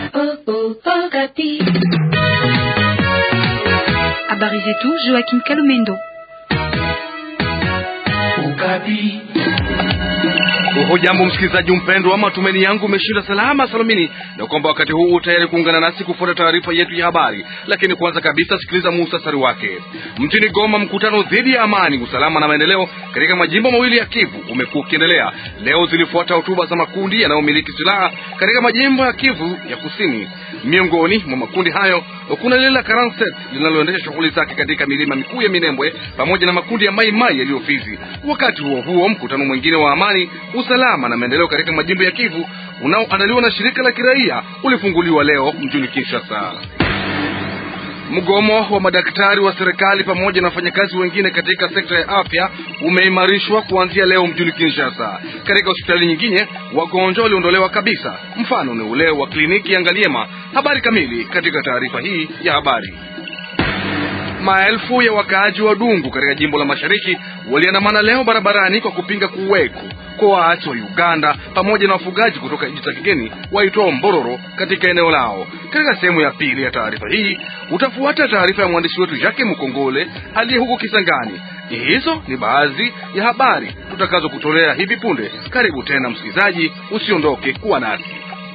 Habari zetu Joachim Kalumendo. Hujambo msikilizaji mpendwa, matumaini yangu umeshinda salama salamini, na kwamba wakati huu tayari kuungana nasi kufuata taarifa yetu ya habari. Lakini kwanza kabisa, sikiliza muhtasari wake. Mjini Goma, mkutano dhidi ya amani, usalama na maendeleo katika majimbo mawili ya Kivu umekuwa ukiendelea. Leo zilifuata hotuba za makundi yanayomiliki silaha katika majimbo ya Kivu ya Kusini. Miongoni mwa makundi hayo kuna lile la Karanset linaloendesha shughuli zake katika milima mikuu ya Minembwe pamoja na makundi ya Mai Mai yaliyo Fizi. Wakati huo huo, mkutano mwingine wa amani, usalama na maendeleo katika majimbo ya Kivu unaoandaliwa na shirika la kiraia ulifunguliwa leo mjini Kinshasa. Mgomo wa madaktari wa serikali pamoja na wafanyakazi wengine katika sekta ya afya umeimarishwa kuanzia leo mjini Kinshasa. Katika hospitali nyingine wagonjwa waliondolewa kabisa, mfano ni ule wa kliniki ya Ngaliema. Habari kamili katika taarifa hii ya habari. Maelfu ya wakaaji wa Dungu katika jimbo la Mashariki waliandamana leo barabarani kwa kupinga kuweko kwa waasi wa Uganda pamoja na wafugaji kutoka nchi za kigeni waitwao Mbororo katika eneo lao. Katika sehemu ya pili ya taarifa hii utafuata taarifa ya mwandishi wetu Jacques Mukongole aliye huko Kisangani. Hizo ni baadhi ya habari tutakazo kutolea hivi punde. Karibu tena msikilizaji, usiondoke kuwa nasi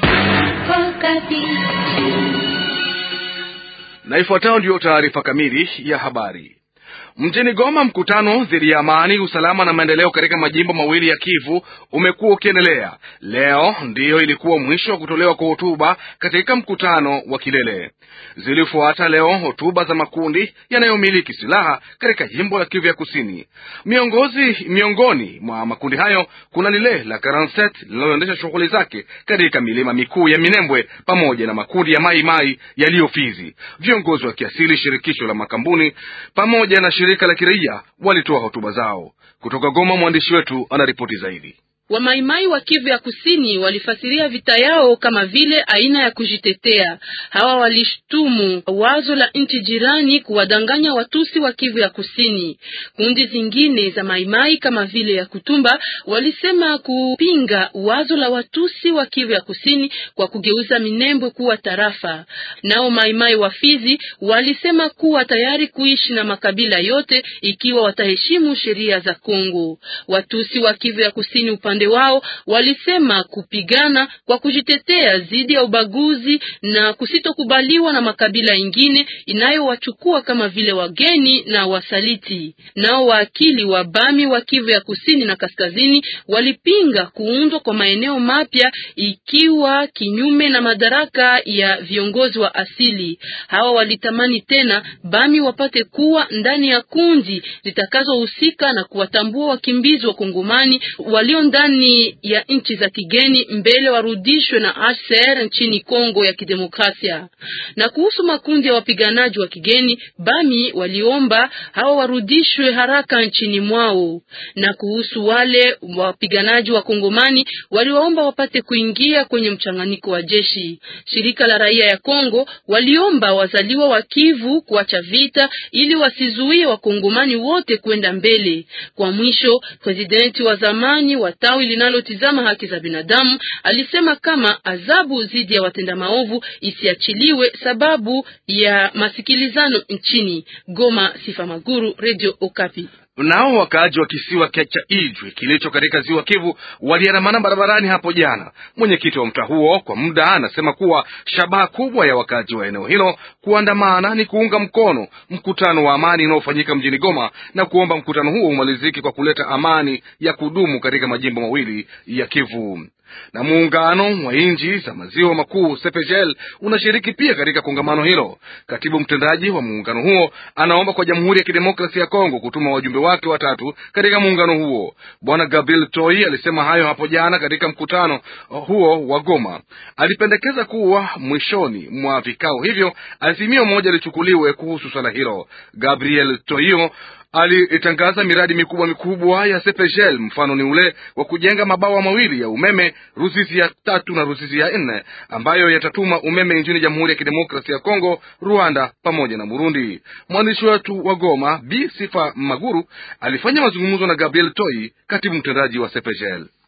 na ifuatayo ndiyo taarifa kamili ya habari. Mjini Goma, mkutano dhidi ya amani, usalama na maendeleo katika majimbo mawili ya Kivu umekuwa ukiendelea. Leo ndiyo ilikuwa mwisho wa kutolewa kwa hotuba katika mkutano wa kilele. Zilifuata leo hotuba za makundi yanayomiliki silaha katika jimbo la Kivu ya Kusini. Miongozi, miongoni mwa makundi hayo kuna lile la Karanset linaloendesha shughuli zake katika milima mikuu ya Minembwe pamoja na makundi ya Mai Mai yaliyo Fizi. Viongozi wa kiasili, shirikisho la makambuni pamoja na shirika la kiraia walitoa hotuba zao. Kutoka Goma, mwandishi wetu anaripoti zaidi. Wamaimai wa Kivu ya Kusini walifasiria vita yao kama vile aina ya kujitetea. Hawa walishtumu wazo la nchi jirani kuwadanganya Watusi wa Kivu ya Kusini. Kundi zingine za Maimai kama vile ya Kutumba walisema kupinga wazo la Watusi wa Kivu ya Kusini kwa kugeuza Minembwe kuwa tarafa. Nao Maimai wa Fizi walisema kuwa tayari kuishi na makabila yote ikiwa wataheshimu sheria za Kongo. Watusi wa Kivu ya Kusini upande wao walisema kupigana kwa kujitetea dhidi ya ubaguzi na kusitokubaliwa na makabila ingine inayowachukua kama vile wageni na wasaliti. Nao waakili wa Bami wa Kivu ya Kusini na Kaskazini walipinga kuundwa kwa maeneo mapya ikiwa kinyume na madaraka ya viongozi wa asili. Hawa walitamani tena Bami wapate kuwa ndani ya kundi zitakazohusika na kuwatambua wakimbizi wa Kongomani walio ndani ya nchi za kigeni mbele warudishwe na HCR nchini Kongo ya Kidemokrasia. Na kuhusu makundi ya wapiganaji wa kigeni, Bami waliomba hawa warudishwe haraka nchini mwao. Na kuhusu wale wapiganaji wa Kongomani, waliwaomba wapate kuingia kwenye mchanganyiko wa jeshi. Shirika la raia ya Kongo waliomba wazaliwa wa Kivu kuacha vita ili wasizuie wakongomani wote kwenda mbele. Kwa mwisho, presidenti wa zamani wa tawi linalotizama haki za binadamu alisema kama adhabu dhidi ya watenda maovu isiachiliwe sababu ya masikilizano nchini Goma. Sifa Maguru, Radio Okapi. Nao wakaaji wa kisiwa cha Ijwi kilicho katika ziwa Kivu waliandamana barabarani hapo jana. Mwenyekiti wa mtaa huo kwa muda anasema kuwa shabaha kubwa ya wakaaji wa eneo hilo kuandamana ni kuunga mkono mkutano wa amani unaofanyika mjini Goma na kuomba mkutano huo umalizike kwa kuleta amani ya kudumu katika majimbo mawili ya Kivu na muungano wa nchi za maziwa makuu CEPGL unashiriki pia katika kongamano hilo. Katibu mtendaji wa muungano huo anaomba kwa Jamhuri ya Kidemokrasia ya Kongo kutuma wajumbe wake watatu katika muungano huo. Bwana Gabriel Toi alisema hayo hapo jana katika mkutano huo wa Goma. Alipendekeza kuwa mwishoni mwa vikao hivyo azimio moja lichukuliwe kuhusu swala hilo. Gabriel Toio alitangaza miradi mikubwa mikubwa ya CPGL. Mfano ni ule wa kujenga mabawa mawili ya umeme Ruzizi ya tatu na Ruzizi ya nne ambayo yatatuma umeme nchini Jamhuri ya Kidemokrasia ya Kongo, Rwanda pamoja na Burundi. Mwandishi wetu wa Goma B Sifa Maguru alifanya mazungumzo na Gabriel Toi, katibu mtendaji wa CPGL.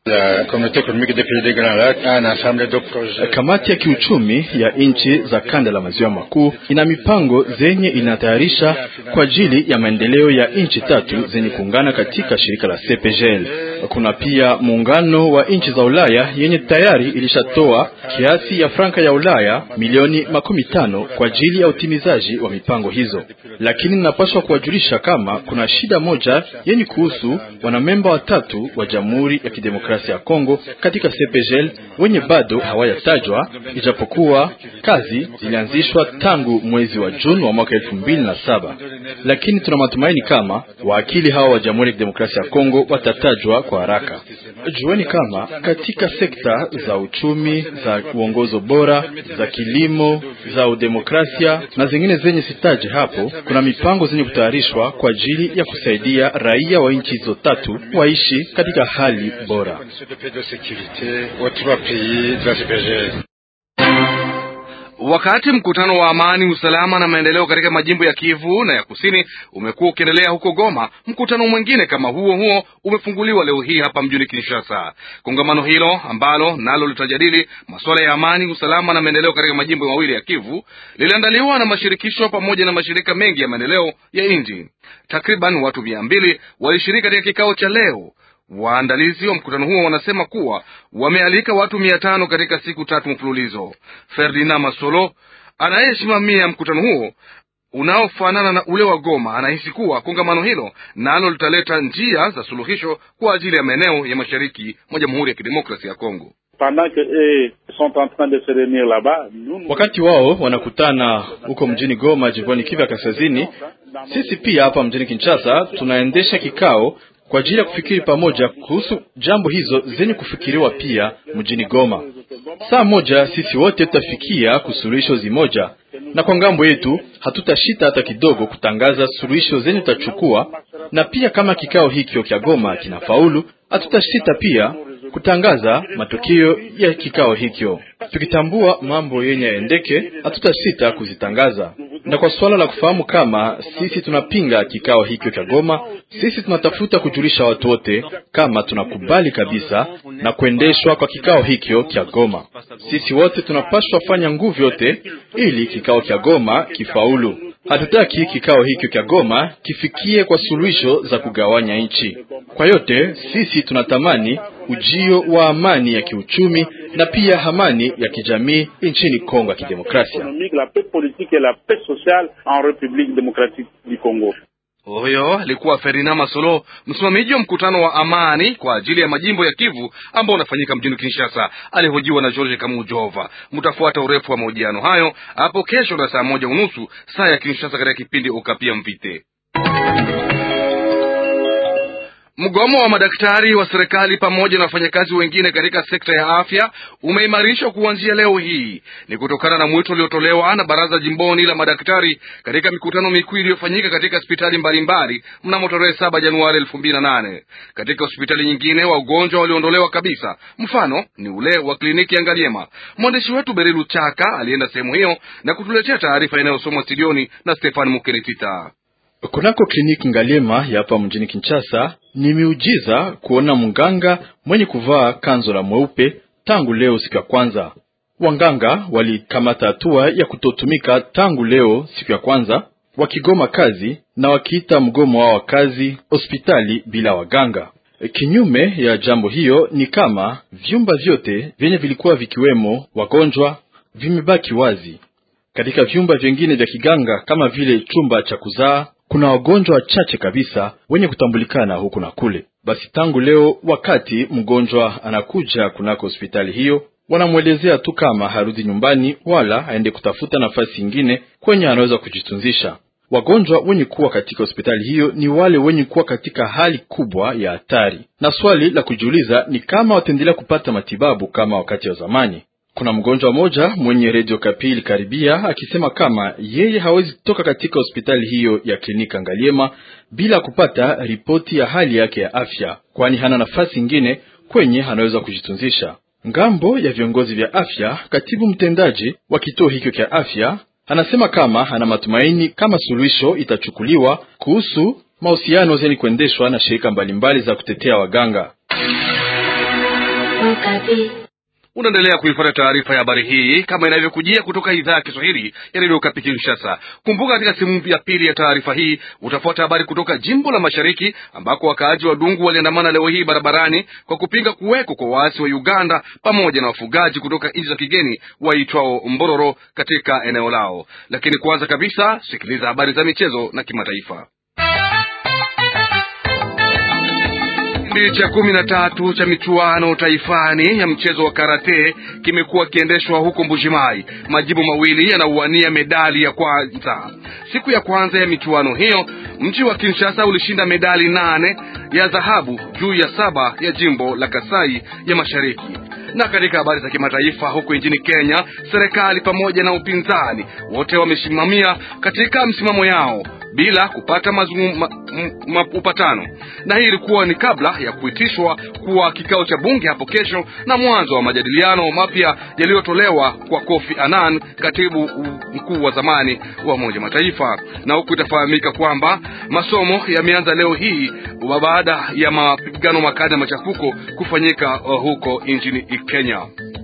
Kamati ya kiuchumi ya nchi za kanda la maziwa makuu ina mipango zenye inatayarisha kwa ajili ya maendeleo ya nchi tatu zenye kuungana katika shirika la CPGL. Kuna pia muungano wa nchi za Ulaya yenye tayari ilishatoa kiasi ya franka ya Ulaya milioni makumi tano kwa ajili ya utimizaji wa mipango hizo, lakini ninapaswa kuwajulisha kama kuna shida moja yenye kuhusu wanamemba watatu wa Jamhuri ya Kidemokrasia ya Kongo katika CPGL wenye bado hawayatajwa, ijapokuwa kazi zilianzishwa tangu mwezi wa Juni wa mwaka elfu mbili na saba, lakini tuna matumaini kama waakili hawa wa Jamhuri ya Kidemokrasia ya Kongo watatajwa kwa haraka. Jueni kama katika sekta za uchumi, za uongozo bora, za kilimo, za udemokrasia na zingine zenye sitaje hapo, kuna mipango zenye kutayarishwa kwa ajili ya kusaidia raia wa nchi hizo tatu waishi katika hali bora. Wakati mkutano wa amani, usalama na maendeleo katika majimbo ya Kivu na ya Kusini umekuwa ukiendelea huko Goma, mkutano mwingine kama huo huo umefunguliwa leo hii hapa mjini Kinshasa. Kongamano hilo ambalo nalo litajadili masuala ya amani, usalama na maendeleo katika majimbo mawili ya Kivu liliandaliwa na mashirikisho pamoja na mashirika mengi ya maendeleo ya nchi. Takriban watu mia mbili walishiriki katika kikao cha leo. Waandalizi wa mkutano huo wanasema kuwa wamealika watu mia tano katika siku tatu mfululizo. Ferdinand Masolo anayesimamia mkutano huo unaofanana na ule wa Goma anahisi kuwa kongamano hilo nalo litaleta njia za suluhisho kwa ajili ya maeneo ya mashariki mwa Jamhuri ya Kidemokrasia ya Kongo. Wakati wao wanakutana huko mjini Goma, jimboni Kivu ya Kaskazini, sisi pia hapa mjini Kinshasa tunaendesha kikao kwa ajili ya kufikiri pamoja kuhusu jambo hizo zenye kufikiriwa pia mjini Goma. Saa moja sisi wote tutafikia kusuluhisho zimoja, na kwa ngambo yetu hatutashita hata kidogo kutangaza suluhisho zenye tutachukua, na pia kama kikao hikyo kya Goma kinafaulu, hatutashita pia kutangaza matokeo ya kikao hikyo. Tukitambua mambo yenye yaendeke, hatutasita kuzitangaza. Na kwa suala la kufahamu kama sisi tunapinga kikao hikyo cha Goma, sisi tunatafuta kujulisha watu wote kama tunakubali kabisa na kuendeshwa kwa kikao hikyo cha Goma. Sisi wote tunapaswa fanya nguvu yote ili kikao cha Goma kifaulu. Hatutaki kikao hikyo cha Goma kifikie kwa suluhisho za kugawanya nchi. Kwa yote sisi tunatamani ujio wa amani ya kiuchumi na pia amani ya kijamii nchini Kongo ya Kidemokrasia. Huyo alikuwa Ferdinand Masolo, msimamizi wa mkutano wa amani kwa ajili ya majimbo ya Kivu ambao unafanyika mjini Kinshasa. Alihojiwa na George Kamujova. Mtafuata urefu wa mahojiano hayo hapo kesho na saa moja unusu saa ya Kinshasa katika kipindi Ukapia Mvite. Mgomo wa madaktari wa serikali pamoja na wafanyakazi wengine katika sekta ya afya umeimarishwa kuanzia leo hii. Ni kutokana na mwito uliotolewa na baraza jimboni la madaktari katika mikutano mikuu iliyofanyika katika hospitali mbalimbali mnamo tarehe saba Januari elfu mbili na nane. Katika hospitali nyingine wagonjwa waliondolewa kabisa, mfano ni ule wa kliniki ya Ngaliema. Mwandishi wetu Berilu Chaka alienda sehemu hiyo na kutuletea taarifa inayosomwa studioni na Stefan Mukeretita. Kunako kliniki Ngaliema ya hapa mjini Kinshasa ni miujiza kuona mganga mwenye kuvaa kanzo la mweupe tangu leo siku ya kwanza. Wanganga walikamata hatua ya kutotumika tangu leo siku ya kwanza, wakigoma kazi na wakiita mgomo wao wa kazi hospitali bila waganga. Kinyume ya jambo hiyo ni kama vyumba vyote vyenye vilikuwa vikiwemo wagonjwa vimebaki wazi. Katika vyumba vingine vya kiganga kama vile chumba cha kuzaa kuna wagonjwa wachache kabisa wenye kutambulikana huku na kule. Basi tangu leo, wakati mgonjwa anakuja kunako hospitali hiyo, wanamwelezea tu kama harudi nyumbani wala aende kutafuta nafasi ingine kwenye anaweza kujitunzisha. Wagonjwa wenye kuwa katika hospitali hiyo ni wale wenye kuwa katika hali kubwa ya hatari, na swali la kujiuliza ni kama wataendelea kupata matibabu kama wakati wa zamani. Kuna mgonjwa mmoja mwenye redio Kapili karibia akisema kama yeye hawezi toka katika hospitali hiyo ya klinika Ngaliema bila kupata ripoti ya hali yake ya afya, kwani hana nafasi ingine kwenye anaweza kujitunzisha. Ngambo ya viongozi vya afya, katibu mtendaji wa kituo hicho cha afya anasema kama ana matumaini kama suluhisho itachukuliwa kuhusu mahusiano zenye kuendeshwa na shirika mbalimbali za kutetea waganga. Unaendelea kuifuata taarifa ya habari hii kama inavyokujia kutoka idhaa ya Kiswahili ya redio Okapi Kinshasa. Kumbuka, katika sehemu ya pili ya taarifa hii utafuata habari kutoka jimbo la Mashariki ambako wakaaji wa Dungu waliandamana leo hii barabarani kwa kupinga kuweko kwa waasi wa Uganda pamoja na wafugaji kutoka nchi za kigeni waitwao Mbororo katika eneo lao. Lakini kwanza kabisa, sikiliza habari za michezo na kimataifa. Kipindi cha kumi na tatu cha michuano taifani ya mchezo wa karate kimekuwa kiendeshwa huko Mbujimai. Majimbo mawili yanauania medali ya kwanza. Siku ya kwanza ya michuano hiyo, mji wa Kinshasa ulishinda medali nane ya dhahabu juu ya saba ya jimbo la Kasai ya Mashariki. Na katika habari za kimataifa, huko nchini Kenya, serikali pamoja na upinzani wote wamesimamia katika msimamo yao bila kupata mazungu, ma, ma, upatano. Na hii ilikuwa ni kabla ya kuitishwa kwa kikao cha bunge hapo kesho na mwanzo wa majadiliano mapya yaliyotolewa kwa Kofi Annan, katibu mkuu wa zamani wa Umoja Mataifa. Na huku itafahamika kwamba masomo yameanza leo hii baada ya mapigano makali na machafuko kufanyika huko nchini Kenya.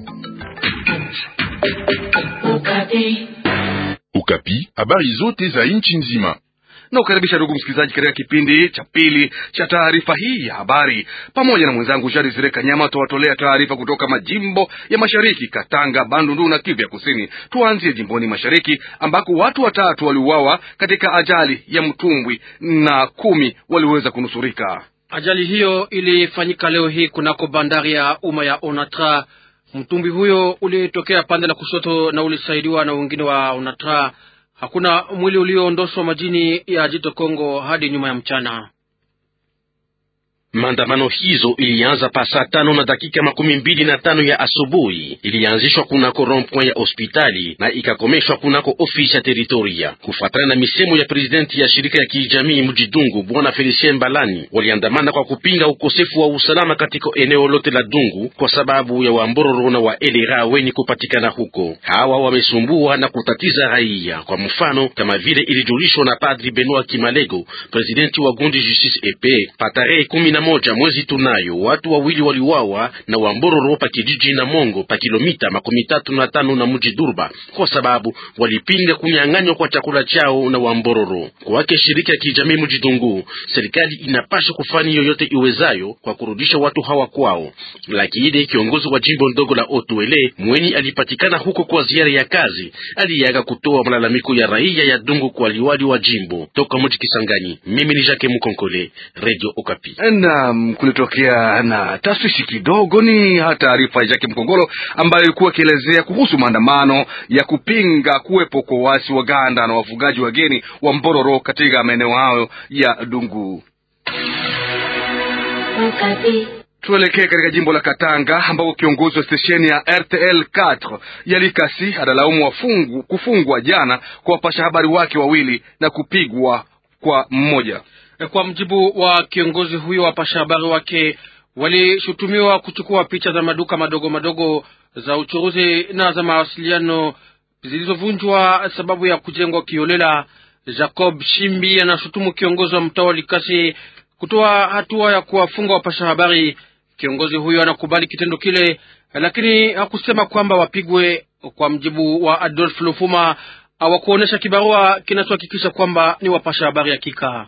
Ukapi, habari zote za nchi nzima na ukaribisha ndugu msikilizaji katika kipindi cha pili cha taarifa hii ya habari. Pamoja na mwenzangu Jari Zire Kanyama tuwatolea taarifa kutoka majimbo ya mashariki, Katanga, Bandundu na Kivu ya Kusini. Tuanzie jimboni mashariki ambako watu watatu waliuawa katika ajali ya mtumbwi na kumi waliweza kunusurika. Ajali hiyo ilifanyika leo hii kunako bandari ya umma ya Onatra. Mtumbwi huyo ulitokea pande la kushoto na ulisaidiwa na wengine wa Onatra. Hakuna mwili ulioondoshwa majini ya jito Kongo hadi nyuma ya mchana. Maandamano hizo ilianza pa saa tano na dakika makumi mbili na tano ya asubuhi. Ilianzishwa kunako rond-point ya hospitali na ikakomeshwa kunako ofisi ya teritoria. Kufuatana na misemo ya presidenti ya shirika ya kijamii Mjidungu, bwana Felicien Mbalani, waliandamana kwa kupinga ukosefu wa usalama katika eneo lote la Dungu kwa sababu ya wambororo na wa elera weni kupatikana huko. Hawa wamesumbua na kutatiza raia, kwa mfano kama vile ilijulishwa na Padri Benoit Kimalego, presidenti wa gundi Justice Epe pa tarehe kumi na moja mwezi tunayo watu wawili waliuawa na wambororo pa kijiji na Mongo pa kilomita makumi tatu na tano na mji Durba kwa sababu walipinga kunyang'anywa kwa chakula chao na wambororo. Kwake shirika ya kijamii Mjidungu, serikali inapaswa kufanya yoyote iwezayo kwa kurudisha watu hawa kwao, lakini kiongozi wa jimbo ndogo la Otuele mweni alipatikana huko kwa ziara ya kazi aliyaga kutoa malalamiko ya raia ya Dungu kwa liwali wa jimbo toka mji Kisangani. Mimi ni Jacques Mukonkole, Radio Okapi. Naam, kulitokea na taswishi kidogo. Ni taarifa ya Jacques Mkongolo ambayo ilikuwa ikielezea kuhusu maandamano ya kupinga kuwepo kwa waasi wa Uganda na wafugaji wageni wa Mbororo katika maeneo hayo ya Dungu. Tuelekee katika jimbo la Katanga ambako kiongozi wa stesheni ya RTL 4 Yalikasi analaumu wafungu kufungwa jana kwa wapasha habari wake wawili na kupigwa kwa mmoja. Kwa mjibu wa kiongozi huyo, wapasha habari wake walishutumiwa kuchukua picha za maduka madogo madogo za uchuruzi na za mawasiliano zilizovunjwa sababu ya kujengwa kiolela. Jacob Shimbi anashutumu kiongozi wa mtaa wa Likasi kutoa hatua ya kuwafunga wapasha habari. Kiongozi huyo anakubali kitendo kile, lakini hakusema kwamba wapigwe. Kwa mjibu wa Adolf Lufuma, hawakuonyesha kibarua kinachohakikisha kwamba ni wapasha habari hakika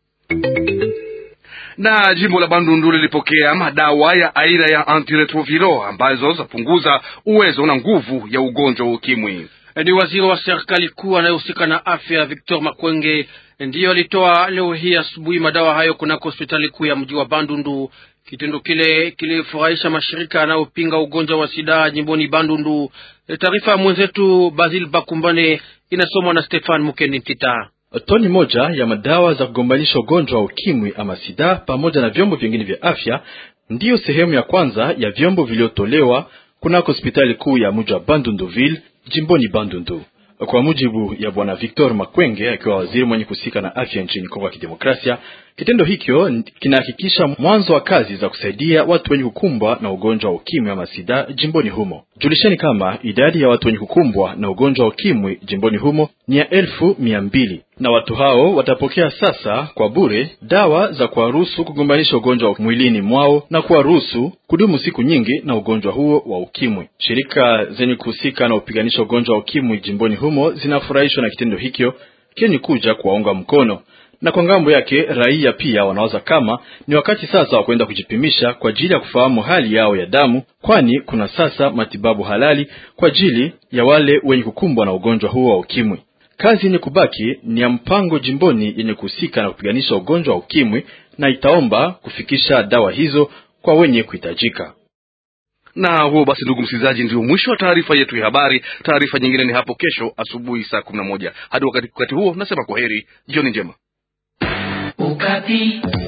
na jimbo la Bandundu lilipokea madawa ya aina ya antiretroviro ambazo zapunguza uwezo na nguvu ya ugonjwa wa ukimwi. Ni waziri wa serikali kuu anayehusika na afya Victor Makwenge ndiyo alitoa leo hii asubuhi madawa hayo kunako hospitali kuu ya mji wa Bandundu. Kitendo kile kilifurahisha mashirika yanayopinga ugonjwa wa sida jimboni Bandundu. Taarifa ya mwenzetu Basil Bakumbane inasomwa na Stefan Mukendi Ntita. Toni moja ya madawa za kugombanisha ugonjwa wa ukimwi ama sida pamoja na vyombo vingine vya afya ndiyo sehemu ya kwanza ya vyombo vilivyotolewa kunako hospitali kuu ya mji wa Bandunduville jimboni Bandundu. Kwa mujibu ya bwana Victor Makwenge, akiwa waziri mwenye kusika na afya nchini Kongo ya Kidemokrasia, Kitendo hicho kinahakikisha mwanzo wa kazi za kusaidia watu wenye kukumbwa na ugonjwa wa ukimwi ama sida jimboni humo. Julisheni kama idadi ya watu wenye kukumbwa na ugonjwa wa ukimwi jimboni humo ni ya elfu mia mbili na watu hao watapokea sasa kwa bure dawa za kuwaruhusu kugombanisha ugonjwa wa mwilini mwao na kuwaruhusu kudumu siku nyingi na ugonjwa huo wa ukimwi. Shirika zenye kuhusika na upiganisha ugonjwa wa ukimwi jimboni humo zinafurahishwa na kitendo hicho kenye kuja kuwaunga mkono na kwa ngambo yake raia pia wanawaza kama ni wakati sasa wa kwenda kujipimisha kwa ajili ya kufahamu hali yao ya damu, kwani kuna sasa matibabu halali kwa ajili ya wale wenye kukumbwa na ugonjwa huo wa ukimwi. Kazi yenye kubaki ni ya mpango jimboni yenye kuhusika na kupiganisha ugonjwa wa ukimwi, na itaomba kufikisha dawa hizo kwa wenye kuhitajika. Na huo basi, ndugu msikilizaji, ndio mwisho wa taarifa yetu ya habari. Taarifa nyingine ni hapo kesho asubuhi saa kumi na moja. Hadi wakati, wakati huo nasema kwa heri, jioni njema. Ukati.